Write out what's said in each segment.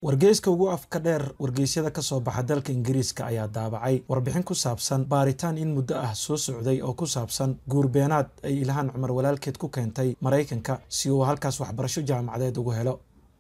wargeyska ugu afka dheer wargeysyada ka soo baxa dalka ingiriiska ayaa daabacay warbixin ku saabsan baaritaan in muddo ah soo socday oo ku saabsan guurbeenaad ay ilhaan cumar walaalkeed ku keentay maraykanka si uu halkaas waxbarasho jaamacadeed ugu helo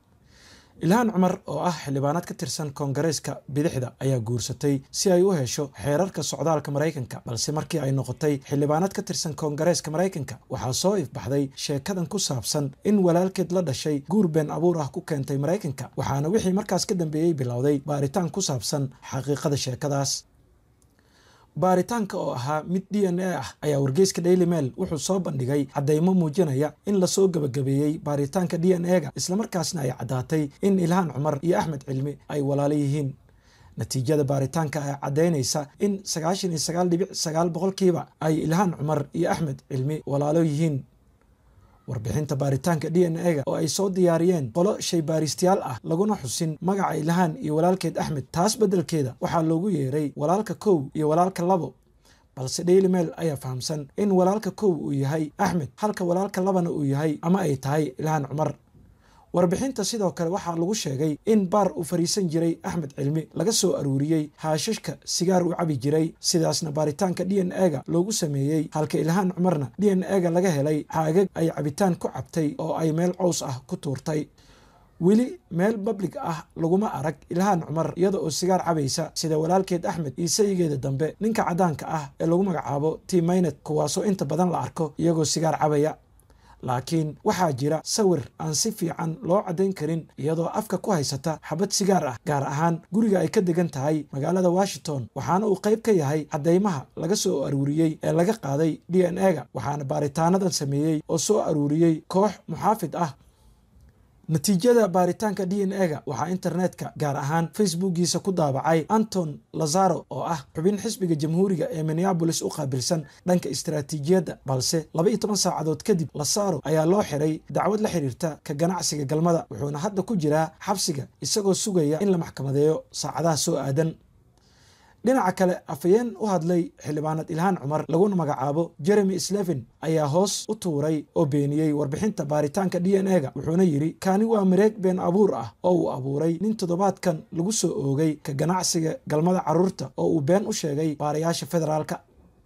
ilhaan cumar oo ah xildhibaanaad ka tirsan koongareeska bidixda ayaa guursatay si ay u hesho xeerarka socdaalka maraykanka balse markii ay noqotay xildhibaanaad ka tirsan koongareeska maraykanka waxaa soo ifbaxday sheekadan ku saabsan in walaalkeed la dhashay guur been abuur ah ku keentay maraykanka waxaana wixii markaas ka dambeeyey bilowday baaritaan ku saabsan xaqiiqada sheekadaas baaritaanka oo ahaa mid d n a ah ayaa wargeyska daily mail wuxuu soo bandhigay caddeymo muujinaya in lasoo gebagabeeyey baaritaanka d n a-ga islamarkaasna ay caddaatay in ilhaan cumar iyo axmed cilmi ay walaalo yihiin natiijada baaritaanka ayaa caddaynaysa in sagaashan iyo sagaal dhibic sagaal boqolkiiba ay ilhaan cumar iyo axmed cilmi walaalo yihiin warbixinta baaritaanka d n a-ga oo ay soo diyaariyeen qolo shaybaaristayaal ah laguna xusin magaca ilhaan iyo walaalkeed axmed taas beddelkeeda waxaa loogu yeeray walaalka kow iyo walaalka labo balse daily mail ayaa fahamsan in walaalka kow uu yahay axmed halka walaalka labana uu yahay ama ay tahay ilhaan cumar warbixinta sidoo kale waxaa lagu sheegay in baar uu fariisan jiray axmed cilmi laga soo aruuriyey haashashka sigaar uu cabi jiray sidaasna baaritaanka d n a-ga loogu sameeyey halka ilhaan cumarna d n a-ga laga helay xaagag ay cabitaan ku cabtay oo ay meel cows ah ku tuurtay weli meel bablig ah laguma arag ilhaan cumar iyada oo sigaar cabaysa sida walaalkeed axmed iyo sayigeeda dambe ninka caddaanka ah ee lagu magacaabo timaynet kuwaasoo inta badan la arko iyagoo sigaar cabaya laakiin waxaa jira sawir aan si fiican loo caddayn karin iyadoo afka ku haysata xabad sigaar ah gaar ahaan guriga ay ka degan tahay magaalada washington waxaana uu qayb ka yahay caddeymaha laga soo aruuriyey ee laga qaaday d n a-ga waxaana baaritaanadan sameeyey oo soo aruuriyey koox muxaafid ah natiijada baaritaanka d n a-ga waxaa internetka gaar ahaan facebookiisa ku daabacay anton lazaro oo ah xubin xisbiga jamhuuriga ee minneabolis u qaabilsan dhanka istaraatiijiyadda balse laba iyo toban saacadood kadib lazaro ayaa loo xiray dacwad la xiriirta ka ganacsiga galmada wuxuuna hadda ku jiraa xabsiga isagoo sugaya in la maxkamadeeyo saacadaha soo aadan dhinaca kale afayeen u hadlay xildhibaanad ilhaan cumar laguna magacaabo jeremy sleven ayaa hoos u tuuray oo beeniyey warbixinta baaritaanka d n a-ga wuxuuna yidhi kaani waa mareeg been abuur ah oo uu abuuray nin toddobaadkan lagu soo oogay ka ganacsiga galmada carruurta oo uu been u sheegay baarayaasha federaalka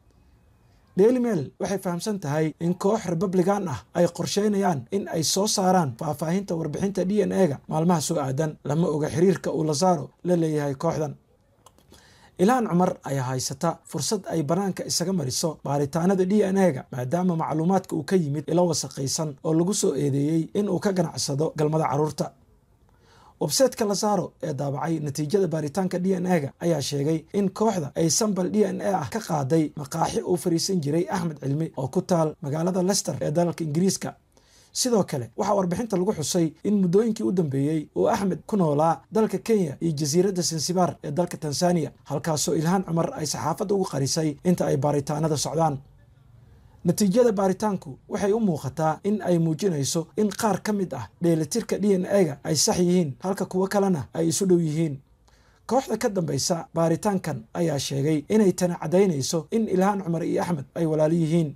daily mail waxay fahamsan tahay in koox republican ah ay qorsheynayaan in ay soo saaraan faahfaahinta warbixinta d n a-ga maalmaha soo aadan lama oga xiriirka uu lazaro la leeyahay kooxdan ilhaan cumar ayaa haysata fursad ay bannaanka isaga mariso baaritaanada d n a-ga maadaama macluumaadka uu ka yimid ilo wasaqaysan oo lagu soo eedeeyey in uu ka ganacsado galmada carruurta websaytka lazaro ee daabacay natiijada baaritaanka d n a-ga ayaa sheegay in kooxda ay sambal d n a ah ka qaaday maqaaxi uu fariisan jiray axmed cilmi oo ku taal magaalada lester ee dalalka ingiriiska sidoo kale waxaa warbixinta lagu xusay in muddooyinkii u dambeeyey uu axmed ku noolaa dalka kenya iyo jasiiradda sansibar ee dalka tanzaniya halkaasoo ilhaan cumar ay saxaafadda ugu qarisay inta ay baaritaanada socdaan natiijada baaritaanku waxay u muuqataa in ay muujinayso in qaar ka mid ah dheelitirka d n a-ga ay sax yihiin halka kuwo kalena ay isu dhow yihiin kooxda ka dambaysa baaritaankan ayaa sheegay inay tani caddaynayso in ilhaan cumar iyo axmed ay walaalo yihiin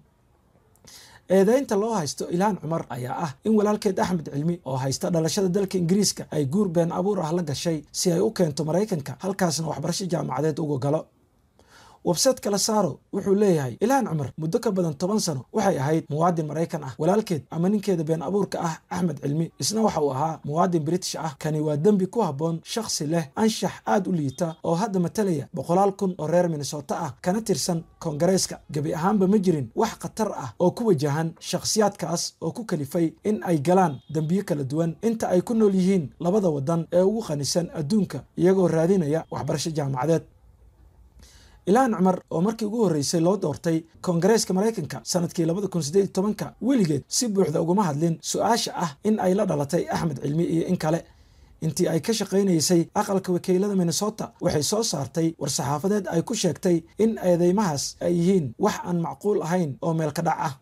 eedeynta loo haysto ilhaan cumar ayaa ah in walaalkeed axmed cilmi oo haysta dhalashada dalka ingiriiska ay guur been abuur ah la gashay si ay u keento maraykanka halkaasna waxbarasho jaamacadeed uga galo websaytka lazaro wuxuu leeyahay ilhaan cumar muddo ka badan toban sano waxay ahayd muwaadin maraykan ah walaalkeed ama ninkeeda been abuurka ah axmed cilmi isna waxa uu ahaa muwaadin british ah kani waa dembi ku habboon shakhsi leh anshax aad u liita oo hadda matalaya boqolaal kun oo reer minnesota ah kana tirsan koongareeska gebi ahaanba ma jirin wax khatar ah oo ku wajahan shakhsiyaadkaas oo ku kalifay in ay galaan dembiyo kala duwan inta ay ku nool yihiin labada waddan ee ugu qanisan adduunka iyagoo raadinaya waxbarasho jaamacadeed ilhaan cumar oo markii ugu horreysay loo doortay koongareeska maraykanka sanadkii labada kun sideed iyo tobanka weligeed si buuxda uguma hadlin su-aasha ah in ay la dhalatay axmed cilmi iyo in kale intii ay ka shaqaynaysay aqalka wakiilada minnesota waxay soo saartay war-saxaafadeed ay ku sheegtay in eedeymahaas ay yihiin wax aan macquul ahayn oo meelka dhac ah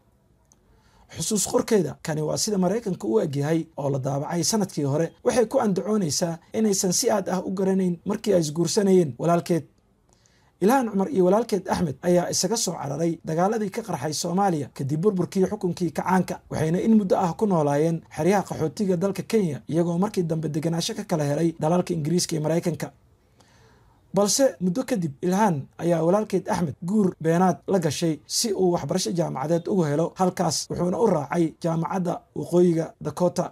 xusuus qorkeeda kani waa sida maraykanka u egyahay oo la daabacay sanadkii hore waxay ku andacoonaysaa inaysan si aad ah u garanayn markii ay isguursanayeen walaalkeed ilhaan cumar iyo walaalkeed axmed ayaa isaga soo cararay dagaaladii ka qarxay soomaaliya kadib burburkii xukunkii kacaanka waxayna in muddo ah ku noolaayeen xeryaha qaxootiga dalka kenya iyagoo markii dambe degenaansho ka kala helay dalalka ingiriiska iyo maraykanka balse muddo kadib ilhaan ayaa walaalkeed axmed guur beenaad la gashay si uu waxbarasho jaamacadeed ugu helo halkaas wuxuuna u raacay jaamacadda waqooyiga dakota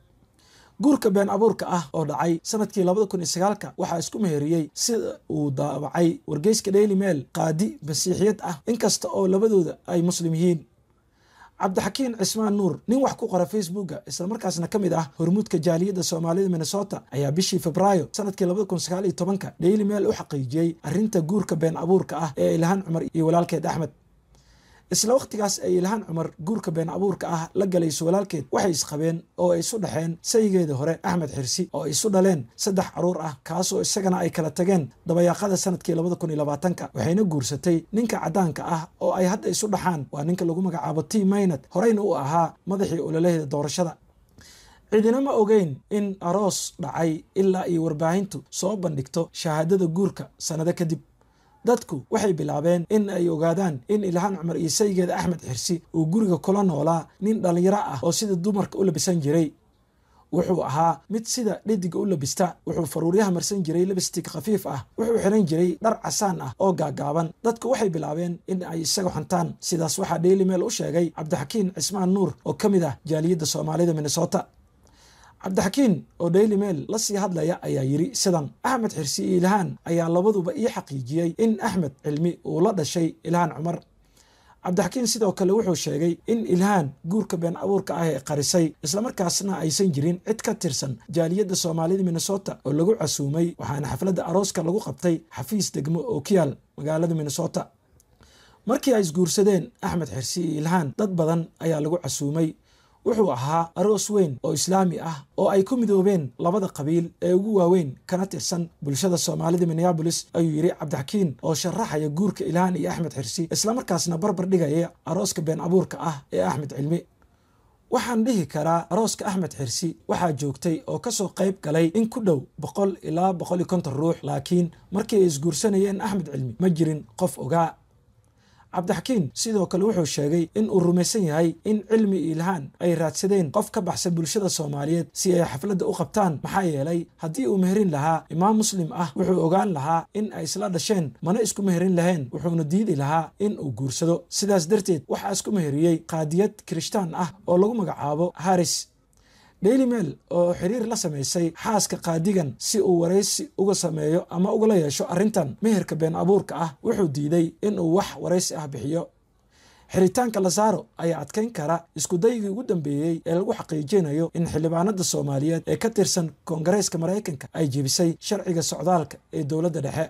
guurka been abuurka ah oo dhacay sanadkii labada kun iyo sagaalka waxaa isku meheriyey sida uu daabacay wargeyska daily mail qaadi masiixiyad ah inkasta oo labadooda ay muslim yihiin cabdixakiin cismaan nuur nin wax ku qora facebooka islamarkaasna ka mid ah hormuudka jaaliyadda soomaalida minnesota ayaa bishii febraayo sanadkii labada kun sagaal iyo tobanka daily mail u xaqiijiyey arrinta guurka been abuurka ah ee ilhaan cumar iyo walaalkeed axmed isla wakhtigaas ay ilhaan cumar guurka been abuurka ah la galayso walaalkeed waxay isqabeen oo ay isu dhexeen sayigeeda hore axmed xirsi oo ay isu dhaleen saddex caruur ah kaasoo isagana ay kala tageen dabayaaqada sanadkii labada kun iyo labaatanka waxayna guursatay ninka caddaanka ah oo ay hadda isu dhaxaan waa ninka lagu magacaabo t maynad horeyna u ahaa madaxii ololaheeda doorashada cidina ma ogeyn in aroos dhacay ilaa iyo warbaahintu soo bandhigto shahaadada guurka sannado kadib dadku waxay bilaabeen in ay ogaadaan in ilhaan cumar iyo sayigeeda axmed xirsi uu guriga kula noolaa nin dhallinyaro ah oo sida dumarka u labisan jiray wuxuu ahaa mid sida dhediga u labista wuxuu faruuryaha marsan jiray labistig khafiif ah wuxuu xiran jiray dhar casaan ah oo gaagaaban dadku waxay bilaabeen in ay isaga xuntaan sidaas waxaa daily mail u sheegay cabdixakiin cismaan nuur oo ka mid ah jaaliyadda soomaalida minnesota cabdixakiin oo daily mail la sii hadlaya ayaa yidhi sidan axmed xirsi iyo ilhaan ayaa labaduba ii xaqiijiyey in axmed cilmi uu la dhashay ilhaan cumar cabdixakiin sidoo kale wuxuu sheegay in ilhaan guurka been abuurka ah ee qarisay islamarkaasna aysan jirin cid ka tirsan jaaliyadda soomaalida minnesota oo lagu casuumay waxaana xafladda arooska lagu qabtay xafiis degmo oo ku yaal magaalada minnesota markii ay isguursadeen axmed xirsi iyo ilhaan dad badan ayaa lagu casuumay wuxuu ahaa aroos weyn oo islaami ah oo ay ku midoobeen labada qabiil ee ugu waaweyn kana tirsan bulshada soomaalida minneabolis ayuu yidhi cabdixakiin oo sharaxaya guurka ilhaan iyo axmed xirsi islamarkaasna barbar dhigaya arooska been abuurka ah ee axmed cilmi waxaan dhihi karaa arooska axmed xirsi waxaa joogtay oo kasoo qayb galay in ku dhow boqol ilaa boqol iyo konton ruux laakiin markii ay isguursanayeen axmed cilmi ma jirin qof ogaa cabdixakiin sidoo kale wuxuu sheegay in uu rumaysan yahay in cilmi ilhaan ay raadsadeen qof ka baxsan bulshada soomaaliyeed si ay xafladda u qabtaan maxaa yeelay haddii uu meherin lahaa imaam muslim ah wuxuu ogaan lahaa in ay isla dhasheen mana isku meherin laheen wuxuuna diidi lahaa in uu guursado sidaas darteed waxaa isku meheriyey qaadiyad kirishtaan ah oo lagu magacaabo haris daily mail oo xiriir la samaysay xaaska qaadigan si uu waraysi uga sameeyo ama ugala yeesho arrintan meherka been abuurka ah wuxuu diiday inuu wax waraysi ah bixiyo xiritaanka lasaaro ayaa adkayn kara iskudaygii ugu dambeeyey ee lagu xaqiijinayo in xildhibaanada soomaaliyeed ee ka tirsan koongareeska maraykanka ay jebisay sharciga socdaalka ee dowladda dhexe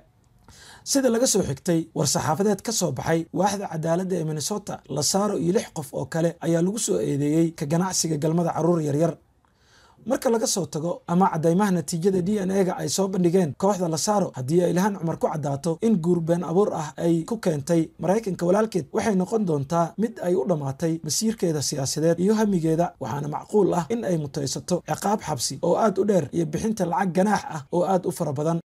sida laga soo xigtay war-saxaafadeed ka soo baxay waaxda cadaaladda ee minnesota lasaaro iyo lix qof oo kale ayaa lagu soo eedeeyey ka ganacsiga galmada carruur yaryar marka laga soo tago ama caddaymaha natiijada d n e-ga ay soo bandhigeen kooxda lasaaro haddii ay ilhaan cumar ku caddaato in guur been abuur ah ay ku keentay maraykanka walaalkeed waxay noqon doontaa mid ay u dhammaatay masiirkeeda siyaasadeed iyo hamigeeda waxaana macquul ah in ay mutaysato ciqaab xabsi oo aad u dheer iyo bixinta lacag ganaax ah oo aad u fara badan